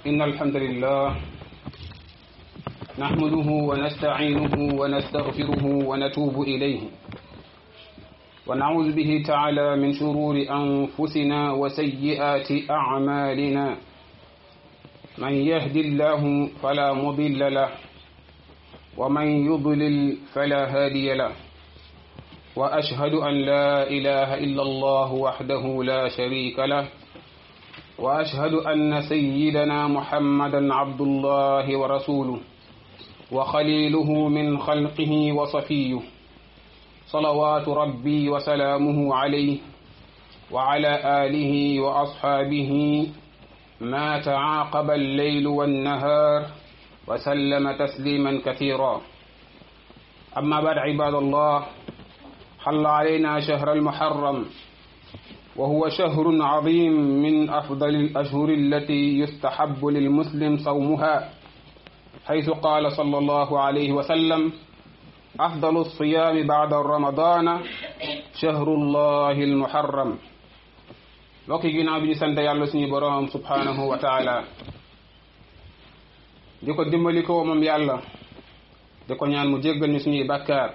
إن الحمد لله نحمده ونستعينه ونستغفره ونتوب إليه ونعوذ به تعالى من شرور أنفسنا وسيئات أعمالنا من يهد الله فلا مضل له ومن يضلل فلا هادي له وأشهد أن لا إله إلا الله وحده لا شريك له وأشهد أن سيدنا محمدا عبد الله ورسوله وخليله من خلقه وصفيه صلوات ربي وسلامه عليه وعلى آله وأصحابه ما تعاقب الليل والنهار وسلم تسليما كثيرا أما بعد عباد الله حل علينا شهر المحرم وهو شهر عظيم من أفضل الأشهر التي يستحب للمسلم صومها حيث قال صلى الله عليه وسلم أفضل الصيام بعد رمضان شهر الله المحرم mbokki ginnaaw bi ñu sant yàlla suñu boroom subhanahu wa taala di ko dimbali ko moom yàlla di ko ñaan mu jéggal ñu suñuy bàkkaar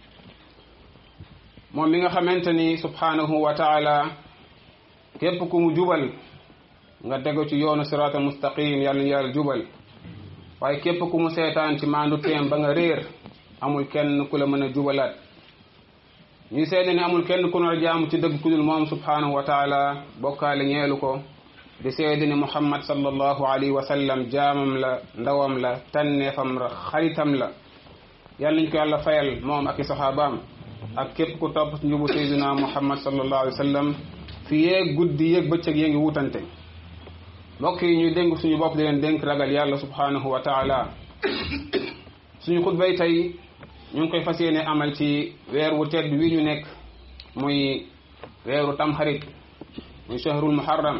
moom mi nga xamante ni subhanahu wa taala képp ku mu jubal nga tegu ci yoonu sirata mustaqim yàlla ñu yàlla jubal waaye képp ku mu seetaan ci maandu teem ba nga réer amul kenn ku la mën a jubalaat ñuy seede ni amul kenn ku nar jaamu ci dëgg ku dul moom subhanahu wa taala bokkaale ñeelu ko di seede ni muhammad sallallahu alayhi wa sallam jaamam la ndawam la tànneefam la xaritam la yàlla nañ ko yàlla fayal moom ak i saxaabaam ak képp ku topp ci njubu sayyidina muhammad sallallahu alayhi wa sallam fi yeeg guddi yeeg bëccëg yee ngi wutante mbokk yi ñuy dénk suñu bopp di leen dénk ragal yàlla subhanahu wa taala suñu xutbay tey ñu ngi koy fas yéene amal ci weer wu tedd wi ñu nekk muy weeru tamxarit muy shahrul muharram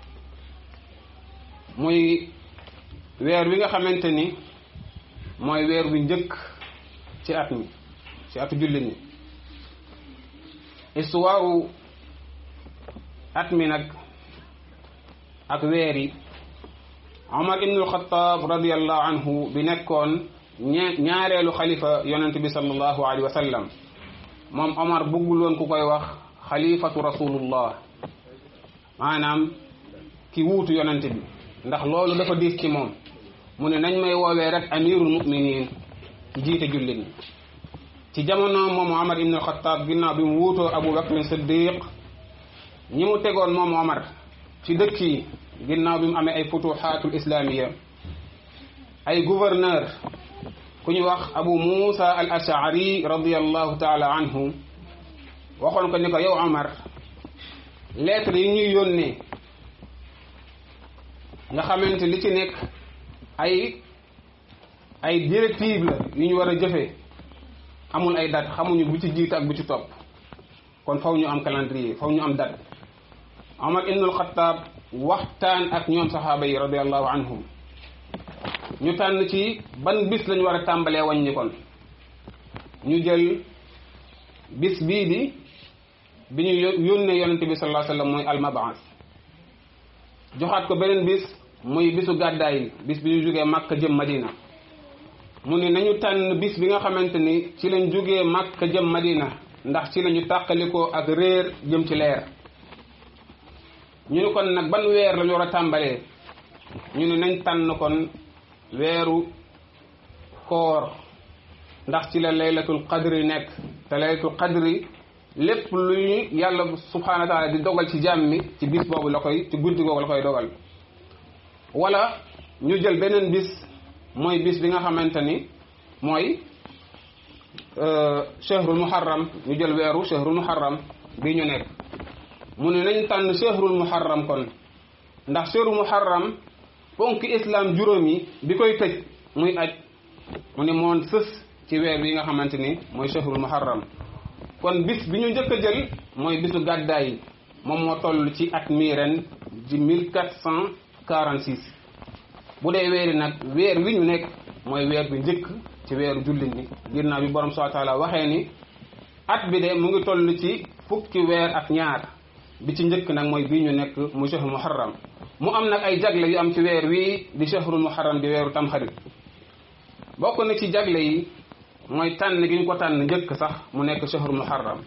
muy weer wi nga xamante ni mooy weer wi njëkk ci at mi ci atu jullit ñi histoire at mi nag ak weer yi Omar ibnul Xataab radiallahu anhu bi nekkoon ñaareelu xalifa yonent bi sallallahu alayhi wa sallam moom Omar bëggul woon ku koy wax xalifatu rasulullah maanaam ki wuutu yonent bi ndax loolu dafa diis ci moom mu ne nañ may woowee rek amirul muminin ci jiite jullit ñi ci jamono moom Omar ibnul Xataab ginnaaw bi mu wuutoo Abu Bakrin Siddiq ñi mu tegoon moom Omar ci dëkk yi ginnaaw bi mu amee ay futuxaatul islamiya ay gouverneur ku ñu wax abu musa al ashari radiallahu taala anhu waxoon ko ni ko yow Omar lettre yi ñuy yónnee nga xamante li ci nekk ay ay directive la yu ñu war a jëfee amul ay date xamuñu bu ci jiitu ak bu ci topp kon faw ñu am calendrier faw ñu am date Omar ibnul Xataab waxtaan ak ñoom saxaaba yi radiallahu anhum ñu tànn ci ban bis lañu war a tàmbalee wàññi kon ñu jël bis bii di bi ñu yónnee yonente bi sallallahu alayhi wasallam mooy almabaas joxaat ko beneen bis muy bisu gàddaay bis bi ñu jógee Makka jëm Madina mu ne nañu tànn bis bi nga xamante ni ci lañ jógee Makka jëm Madina ndax ci lañu tàqalikoo ak réer jëm ci leer ñu ne kon nag ban weer lañu war a tàmbalee ñu ne nañ tànn kon weeru koor ndax ci la laylatul qadri nekk te laylatul qadri lépp luy yàlla subhanahu wa taala di dogal ci jàmm mi ci bis boobu la koy ci guddi googu la koy dogal wala ñu jël beneen bis mooy bis bi nga xamante ni mooy shahrul muharram ñu jël weeru shahrul muharram bi ñu nekk mu ne nañ tànn shahrul muharram kon ndax shahrul muharram ponk islam juróom yi bi koy tëj muy aj mu ne moon sës ci weer bi nga xamante ni mooy shahrul muharram kon bis bi ñu njëkk a jël mooy bisu gàddaay yi moom moo toll ci at mii ren di mille quatre cent quarante six bu dee weeri nag weer wi ñu nekk mooy weer bi njëkk ci weeru jullit ñi ginnaaw bi borom subhanahu wa taala waxee ni at bi de mu ngi toll ci fukki weer ak ñaar bi ci njëkk nag mooy bii ñu nekk mu shahrul muharram mu am nag ay jagle yu am ci weer wii di shahrul muharram di weeru tamxarit bokk na ci jagle yi mooy tànn gi ñu ko tànn njëkk sax mu nekk shahrul muharram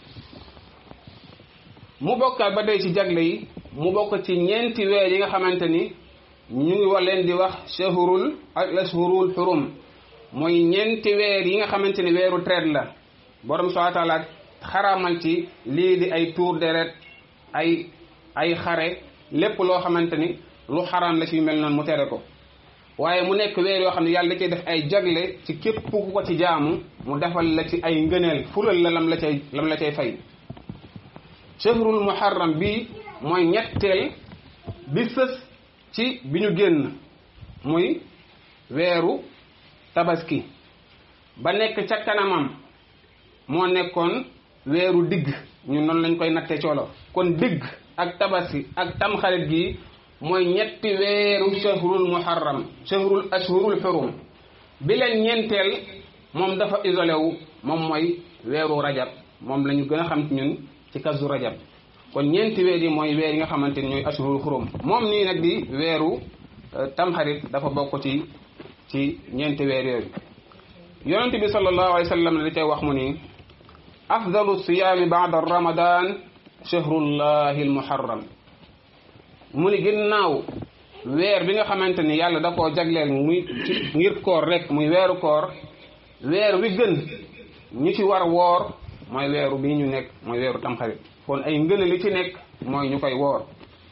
mu bokkaat ba tey ci jagle yi mu bokk ci ñeenti weer yi nga xamante ni ñu ngi wa leen di wax shahrul al ashhurul xurum mooy ñeenti weer yi nga xamante ni weeru traite la borom subhanahu wa taala xaraamal ci lii di ay tour deret ay ay xare lépp loo xamante ni lu xaraam la ci mel noonu mu tere ko waaye mu nekk weer yoo xam ne yàlla da cay def ay jagle ci képp ku ko ci jaamu mu defal la ci ay ngëneel fulal la lam la cay lam la cay fay shahrul muharram bi mooy ñetteel bi sës ci bi ñu génn muy weeru tabaski ba nekk ca kanamam moo nekkoon weeru digg ñun noonu lañ koy natte coolo kon digg ak tabaski ak tamxarit gi mooy ñetti weeru shahrul muharram shahrul ashhurul xurum bi leen ñeenteel moom dafa isolé wu moom mooy weeru rajab moom la ñu gën a xam ñun ci kazu rajab kon ñeenti weer yi mooy weer yi nga xamante ni ñooy ashhurul xurum moom nii nag di weeru tamxarit dafa bokk ci ci ñeenti weer yooyu yonente bi sallallahu alayhi wa sallam da cay wax mu ni afdalu siyaami baada ramadan shahrullahi almuharram mu ni ginnaaw weer bi nga xamante ni yàlla da koo jagleel muy ci ngir koor rek muy weeru koor weer wi gën ñi ci war woor mooy weeru bii ñu nekk mooy weeru tamxarit kon ay ngën li ci nekk mooy ñu koy woor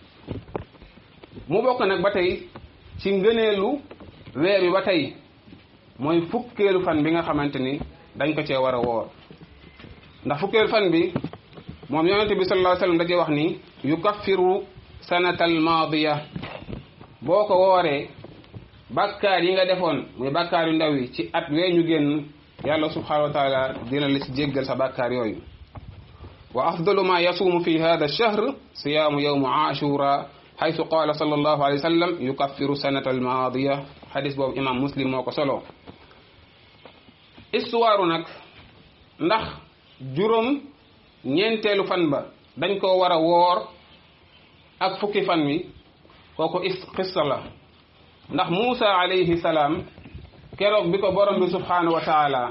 mu bokk nag ba tey ci ngëneelu weer wi ba tey mooy fukkeelu fan bi nga xamante ni dañ ko cee war a woor ndax fukkeelu fan bi moom yonente bi sallallahu alayhi wasallam dajee wax ni yukaffiru sanatal maadiya boo ko wooree bàkkaar yi nga defoon muy bàkkaar yu ndaw yi ci at wee ñu génn yàlla subhanahu wa taala dina la ci jéggal sa bàkkaar yooyu wa afdalu ma yasuumu fi hada ash-shahr siyaamu yawmu ashura haythu qaala sallallahu alayhi wa sallam yukaffiru sanata almaadiya xadis boobu imam muslim moo ko solo histoire nag ndax juróom ñeenteelu fan ba dañ koo war a woor ak fukki fan wi kooku is xissa la ndax Muusa alayhi salaam keroog bi ko borom bi subhanahu wa taala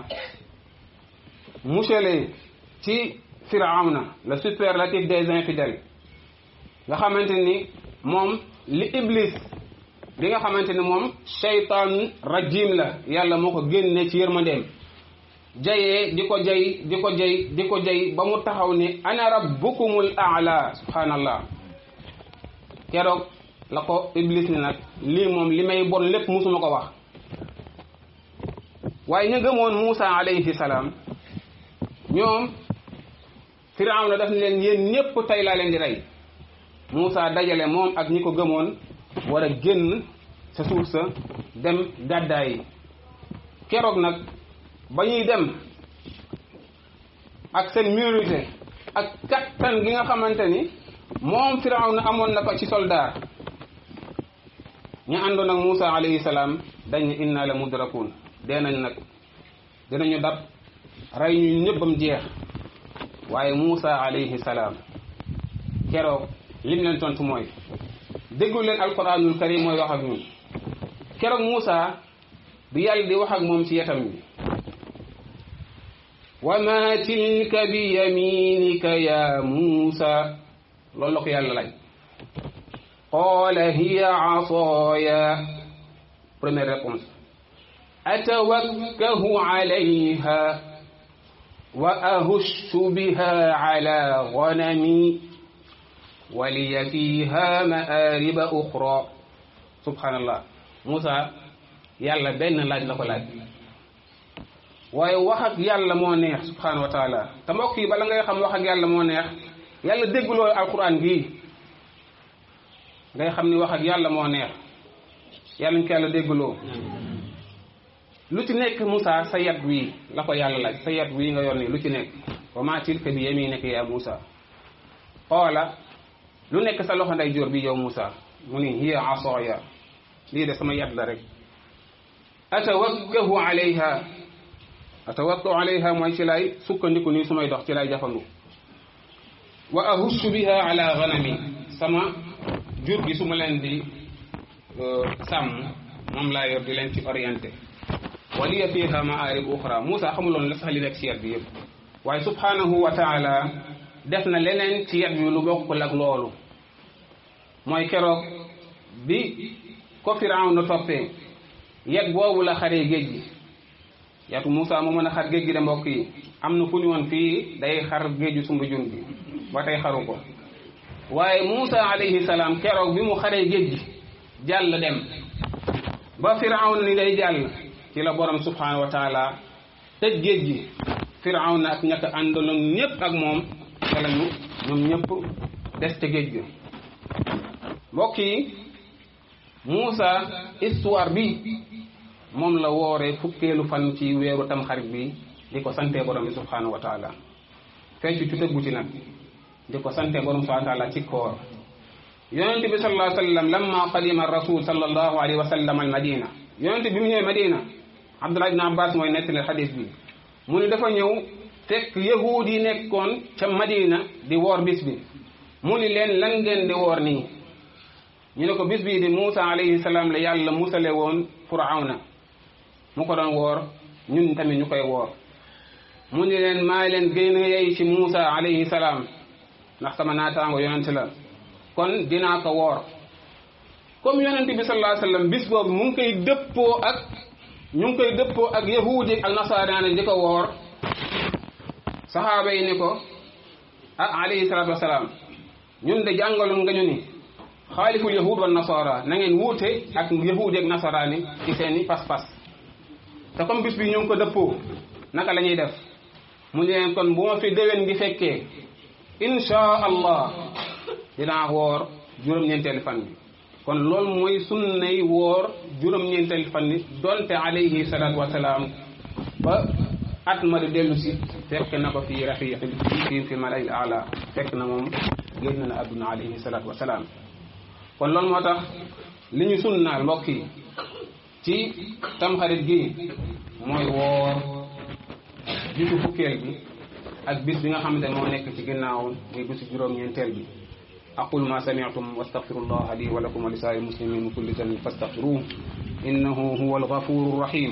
musale ci firawna le superlatif des infidèles nga xamante ni moom li iblis li nga xamante ni moom shaytaan rajim la yàlla moo ko génne ci yërmandeem jayee di ko jay di ko jay di ko jay ba mu taxaw ni ana rabbukumul aala subhanallah keroog la ko iblis ni nag lii moom li may bon lépp musuma ko wax waaye ñu gëmoon Muusa alayhi salaam ñoom firawna daf ne leen yéen ñépp tey laa leen di rey Muusa dajale moom ak ñi ko gëmoon war a génn sa suuf sa dem gàddaay yi keroog nag ba ñuy dem ak seen minorité ak kattan gi nga xamante ni moom firawna amoon na ko ci soldaar ñu àndoon ak Muusa alayhi salaam dañ ne inna la mudrakun dee nañ nag dinañu dab rey ñu ñëppam jeex waaye Muusa alayhi salaam keroog lim leen tontu mooy déglu leen alquranul karim mooy wax ak ñun keroog Muusa bi yàlla di wax ak moom ci yetam bi wa ma tilka bi yaminika ya Muusa loolu la ko yàlla laaj qaala hiya asaaya première réponse atawakkahu alayha wa ahussu biha ala ganami waliya fiha maariba uxra subhanallah Moussa yàlla benn laaj la ko laaj waaye wax ak yàlla moo neex subhanahu wa taala te mbokk yi bala ngay xam wax ak yàlla moo neex yàlla dégguloo alquran gii ngay xam ni wax ak yàlla moo neex yàlla ñu ko yàlla dégguloo lu ci nekk Moussa sa yat wii la ko yàlla laaj sa yat wii nga yor nii lu ci nekk wa maa tilka bi yaminika ya Moussa xoola lu nekk sa loxo nday joor bi yow Moussa mu ni hiya asaya lii de sama yat la rek atawakkahu alayha atawakkahu alayha mooy ci lay sukkandiku nii su may dox ci lay jafandu wa ahussu biha ala ganami sama jur gi su ma leen di sàmm moom laa yor di leen ci orienté waliya fiha maarib uxra Moussa xamuloon la sax li nekk ci yet bi yëpp waaye subhanahu wa taala def na leneen ci yet bi lu bokkul ak loolu mooy keroog bi ko firaw na toppee yet boobu la xaree géej gi yatu Moussa moo mën a xar géej gi de mbokk yi am na fu ñu woon fii day xar géeju sumbu jun gi ba tey xaru ko waaye Moussa alayhi salaam keroog bi mu xaree géej gi jàll dem ba firawna ni day jàll ci la borom subhanahu wa taala tëj géej gi firawna ak ñàkk àndaloon ñëpp ak moom te lañu ñoom ñëpp des ca géej gi mbokk yi Moussa histoire bi moom la wooree fukkeelu fan ci weeru tamxarit bi di ko sante borom bi subhanahu wa taala fecc ci tëggu ci nag di ko sante borom subhanahu wa taala ci koor yonent bi sallallahu alayhi wa sallam lamma qadima rasul sallallahu alayhi wa sallam al madina yonent bi mu ñëwee madina abdullah ibn abbas mooy nettali xadis bi mu ni dafa ñëw fekk yahuud yi nekkoon ca madina di woor bis bi mu ni leen lan ngeen di woor nii ñu ne ko bis bii di Muusa alayhi salaam la yàlla musale woon firawna mu ko doon woor ñun tamit ñu koy woor mu ni leen maa leen gën a yey ci Muusa alayhi salaam ndax sama naataango yonent la kon dinaa ko woor comme yonent bi sallallahu alayhi wasallam bis boobu mu ngi koy dëppoo ak ñu ngi koy dëppoo ak yahudi ak nasaraani di ko woor saxaaba yi ni ko ah alayhi salatu wasalaam ñun de jàngaloon nga ñu ni xaaliful yahud wa nasara na ngeen wuute ak yahudi ak nasaraani ci seeni pas-pas te comme bis bi ñu ngi ko dëppoo naka la ñuy def mu ne leen kon bu ma fi déwén ngi fekkee insha allah dinaa woor juróom-ñeenteelu fan bi kon loolu mooy sunnay woor juróom-ñeenteelu fan bi donte alayhi salaatu wasalaam ba at ma di dellu si fekk na ko fii rafiq fii fi malay ala fekk na moom génn na adduna alayhi salaatu wasalaam kon loolu moo tax li ñu sunnaal mbokk yi ci tamxarit gi mooy woor jiitu fukkeel bi ak bis bi nga xamante ne moo nekk ci ginnaaw muy bisu juróom-ñeenteel bi aqul ma sami'tum wastaghfirullah li wa lakum wa li sa'il muslimin min kulli dhanbin fastaghfiruhu innahu huwal ghafurur rahim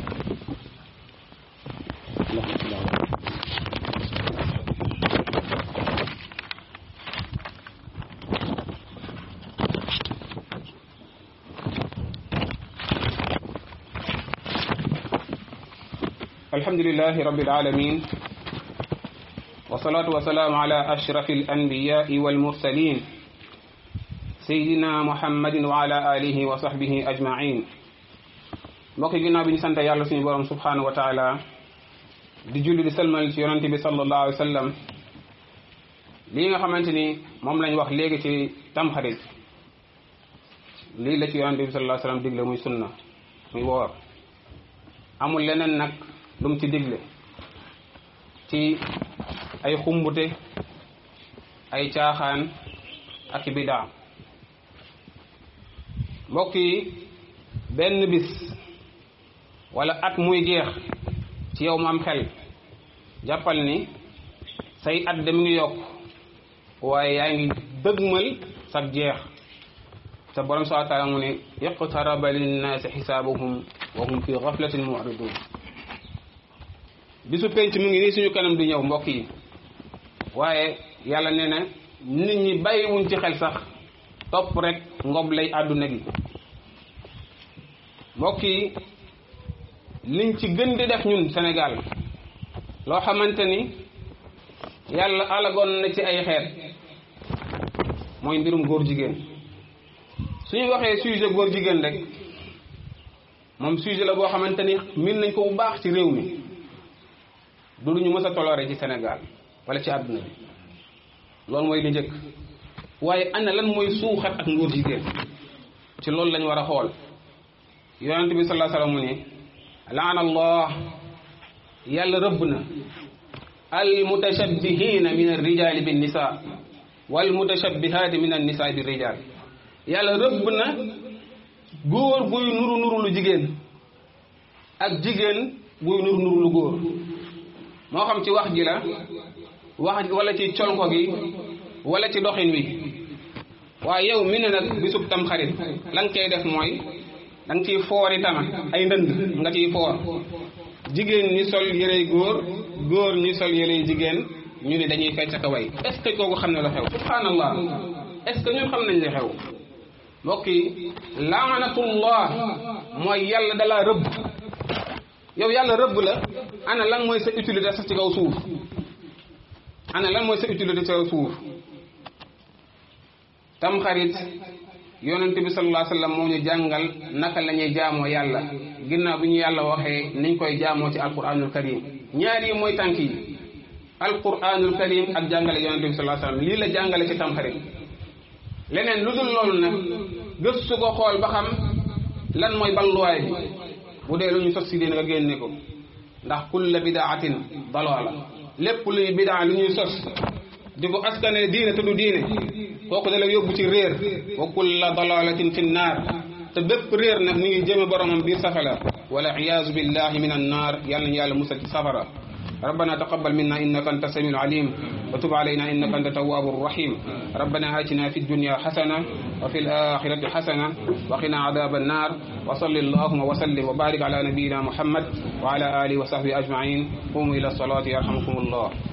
الحمد لله رب العالمين والصلاة والسلام على أشرف الأنبياء والمرسلين سيدنا محمد وعلى آله وصحبه أجمعين mbokk yi ginnaaw bi ñu sant yàlla suñu borom subhanahu wa taala di julli di salmal ci yonante bi sallallahu alayhi wa sallam lii nga xamante ni moom lañ wax léegi ci tamxarit lii la ci yonante bi sallallahu alayhi wa sallam digle muy sunna muy woor amul leneen nag lu mu ci digle ci ay xumbute ay caaxaan ak bidaa mbokk yi benn bis wala at muy jeex ci yow mu am xel jàppal ni say at de mu ngi yokk waaye yaa ngi dëgmal sag jeex te borom subhanahu wa taala mu ne iqtaraba linnaasi xisaabuhum wa hum fi gaflatin mu'ridun bisu penc mu ngi nii suñu kanam di ñëw mbokk yi waaye yàlla nee na nit ñi bàyyiwuñ ci xel sax topp rek ngob lay àdduna gi mbokk yi liñ ci gën di def ñun Sénégal loo xamante ni yàlla alagoon na ci ay xeet mooy mbirum góor jigéen suñu waxee sujet góor jigéen rek moom sujet la boo xamante ni min nañ ko bu baax ci réew mi du ñu mës a toléré ci Sénégal wala ci àdduna bi loolu mooy li njëkk waaye ana lan mooy suuxat ak ngóor jigéen ci loolu lañ war a xool yonent bi sallallahu alayhi wasallam mu ne laana allah yàlla rëbb na al mutashabbihina min ar-rijali bin nisa wal mutashabbihaati min an-nisaa bir rijal yàlla rëbb na góor buy nuru nuru lu jigéen ak jigéen buy nuru nuru lu góor moo xam ci wax ji la wax wala ci colko gi wala ci doxin wi waaye yow mi ne nag bisub tamxarit la nga cay def mooy da nga ciy foori tama ay ndënd nga ciy foor jigéen ñi sol yërey góor góor ñi sol yërey jigéen ñu ne dañuy fecc ak way est ce que kooku xam ne la xew subhanallah est ce que ñun xam nañ li xew mbokk yi laanatullah mooy yàlla dalaa rëbb yow yàlla rëbb la ana lan mooy sa utilité sax ci kaw suuf ana lan mooy sa utilité ci kaw suuf tam xarit yonente bi sallallahu alayhi wasallam moo ñu jàngal naka la ñuy jaamoo yàlla ginnaaw bi ñu yàlla waxee niñ koy jaamoo ci alquranul karim ñaar yi mooy tànk yi alquranul karim ak jàngale yonente bi sallallahu alayhi wasallam lii la jàngale ci tamxarit leneen lu dul loolu nag gëstu ko xool ba xam lan mooy balluwaay bi bu dee lu ñu sos si diine nga génne ko ndax kulla bidaatin dalaala lépp luy bidaa lu ñuy sos di ko askane diine te du diine kooku da la yóbbu ci réer wa kulla dalalatin fi nnaar te bépp réer nag mi ngi jëme boromam biir safara wala iyaazu billahi min annaar yàlla nañu yàlla musal ci safara ربنا تقبل منا إنك أنت السميع العليم وتب علينا إنك أنت التواب الرحيم ربنا آتنا في الدنيا حسنة وفي الآخرة حسنة وقنا عذاب النار وصل اللهم وسلم وبارك على نبينا محمد وعلى آله وصحبه أجمعين قوموا إلى الصلاة يرحمكم الله